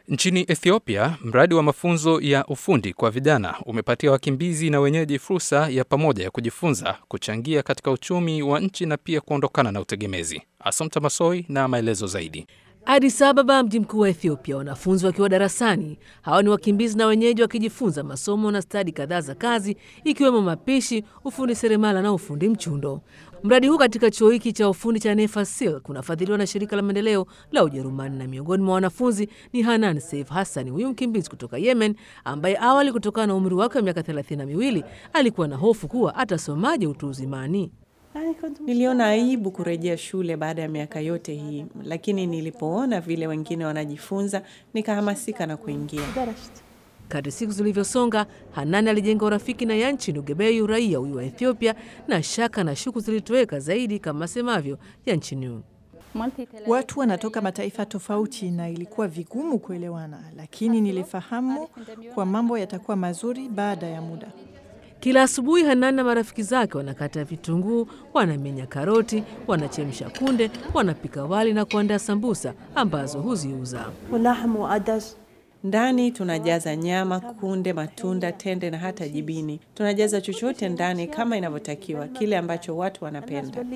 Nchini Ethiopia, mradi wa mafunzo ya ufundi kwa vijana umepatia wakimbizi na wenyeji fursa ya pamoja ya kujifunza, kuchangia katika uchumi wa nchi na pia kuondokana na utegemezi. Asomta Masoi na maelezo zaidi. Addis Ababa, mji mkuu wa Ethiopia, wanafunzi wakiwa darasani. Hawa ni wakimbizi na wenyeji wakijifunza masomo na stadi kadhaa za kazi, ikiwemo mapishi, ufundi seremala na ufundi mchundo. Mradi huu katika chuo hiki cha ufundi cha Nefasil kunafadhiliwa na shirika la maendeleo la Ujerumani, na miongoni mwa wanafunzi ni Hanan Seif Hassan, huyu mkimbizi kutoka Yemen ambaye awali, kutokana na umri wake wa miaka thelathini na miwili, alikuwa na hofu kuwa atasomaje utu uzimani. Niliona aibu kurejea shule baada ya miaka yote hii, lakini nilipoona vile wengine wanajifunza nikahamasika na kuingia. Kadri siku zilivyosonga, Hanani alijenga urafiki na Yanchin Ugebeyu, raia huyu wa Ethiopia, na shaka na shuku zilitoweka zaidi, kama asemavyo Yanchin. Watu wanatoka mataifa tofauti na ilikuwa vigumu kuelewana, lakini nilifahamu kwa mambo yatakuwa mazuri baada ya muda. Kila asubuhi Hanani na marafiki zake wanakata vitunguu, wanamenya karoti, wanachemsha kunde, wanapika wali na kuandaa sambusa ambazo huziuza. Ndani tunajaza nyama, kunde, matunda, tende na hata jibini. Tunajaza chochote ndani kama inavyotakiwa, kile ambacho watu wanapenda.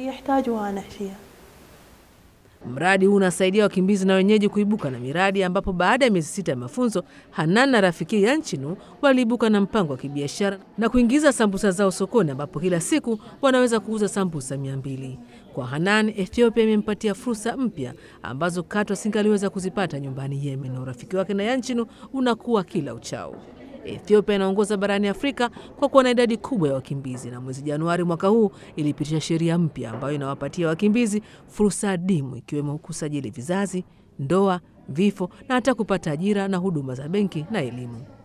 Mradi huu unasaidia wakimbizi na wenyeji kuibuka na miradi, ambapo baada ya miezi sita ya mafunzo, Hanan na rafiki Yanchinu waliibuka na mpango wa kibiashara na kuingiza sambusa zao sokoni, ambapo kila siku wanaweza kuuza sambusa mia mbili. Kwa Hanan, Ethiopia imempatia fursa mpya ambazo katu asingaliweza kuzipata nyumbani Yemen, na urafiki wake na Yanchinu unakuwa kila uchao. Ethiopia inaongoza barani Afrika kwa kuwa na idadi kubwa ya wakimbizi, na mwezi Januari mwaka huu ilipitisha sheria mpya ambayo inawapatia wakimbizi fursa adimu, ikiwemo kusajili vizazi, ndoa, vifo na hata kupata ajira na huduma za benki na elimu.